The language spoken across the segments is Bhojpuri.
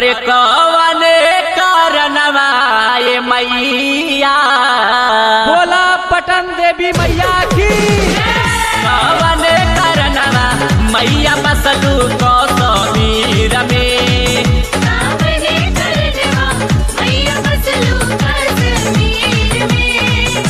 अरे कवन कारणवा ये मैया बोला पटन देवी मैया की कवन कारणवा मैया बसलू कौसमीर में सावने करजवा मैया बसलू कश्मीर में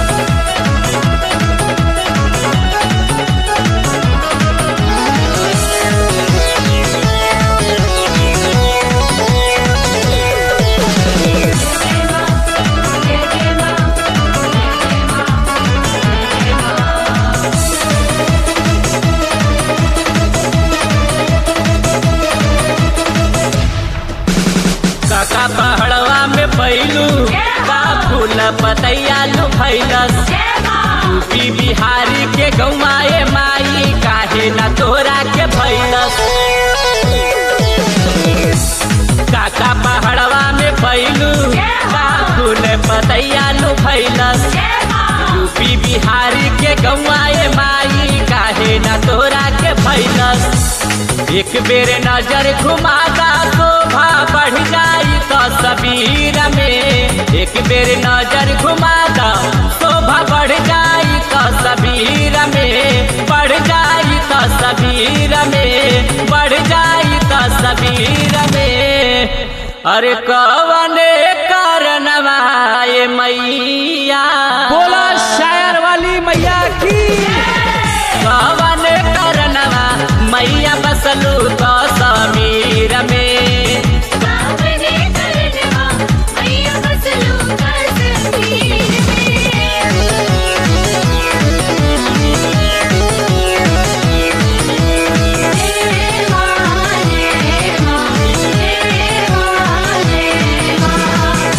काका पहड़वा में पैलू का फूल पतैया लू फैलस यूपी बिहारी के गौमाए माई काहे न तोरा के फैलस काका पहड़वा में पैलू का फूल पतैया लू फैलस यूपी बिहारी के गौआए माई काहे न तोरा के फैलस एक बेर नजर घुमादा शोभा बढ़ जाई तो सबीर में एक बेर नजर घुमादा शोभा बढ़ जाई तो सबीर में बढ़ जाई तो सबीर में बढ़ जाई तो सबीर में अरे कवने कारणवा ये मैया बोला शायर वाली मैया की कवन करनवा मैया बसलू तो समीर में सावने करजवा मैया बसलू कश्मीर में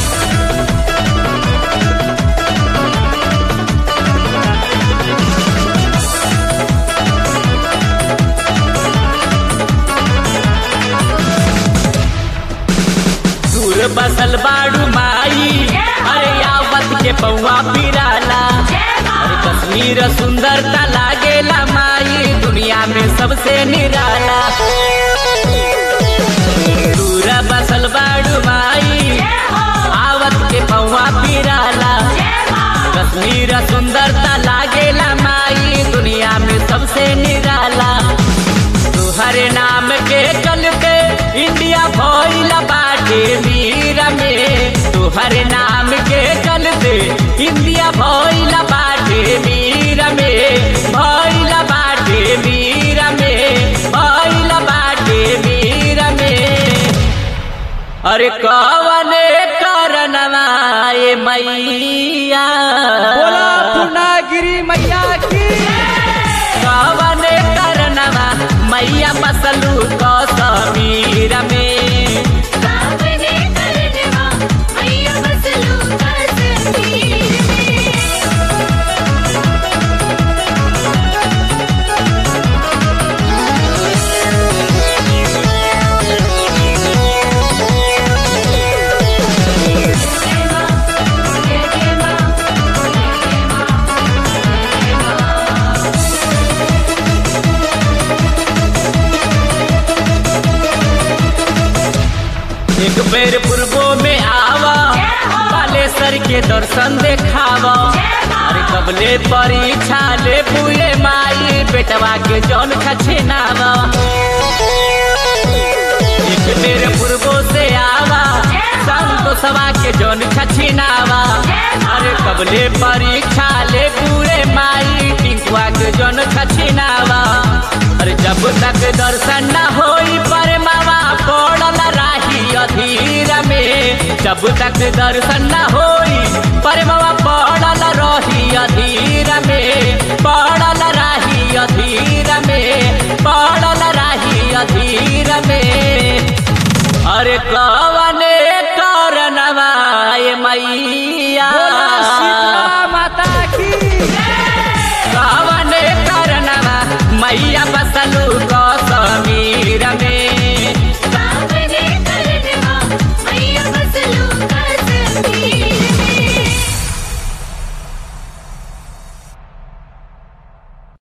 दूर बसल बाड़ू माई अरे आवत के पौआ पिराला अरे कश्मीर सुंदरता लागेला माई दुनिया में सबसे निराला दूर बसल बाड़ू माई आवत के पौआ पिराला कश्मीर सुंदरता लागेला माई दुनिया में सबसे निराला तुहरे नाम के चलते इंडिया भइल बाटे वीर में तुहरे नाम के चलते इंडिया भइल बाटे वीर में भइल बाटे वीर में भइल बाटे वीर में अरे कवने कारणवा ये मैया बोला पूर्णागिरी मैया की कवन करनवा मैया बसलू कश्मीर में सावने करजवा मैया बसलू कश्मीर में एक बेर पूर्वो में आवा बालेश्वर के दर्शन देखावा अरे कबले परीक्षा ले पुए माई बेटवा के जौन खछेनावा एक बेर पूर्वो से आवा संतोषवा के जौन खछेनावा अरे कबले परीक्षा ले पूरे माई टिंकुआ के जौन खछेनावा अरे जब तक दर्शन न होई पर मावा पड़ल राही अधीर में जब तक दर्शन न होई पर मावा पड़ल रही अधीर में पड़ल राही अधीर में पड़ल राही अधीर में अरे कवने कारणवा ये मैया बोला शीतला माता की कवने कारणवा मैया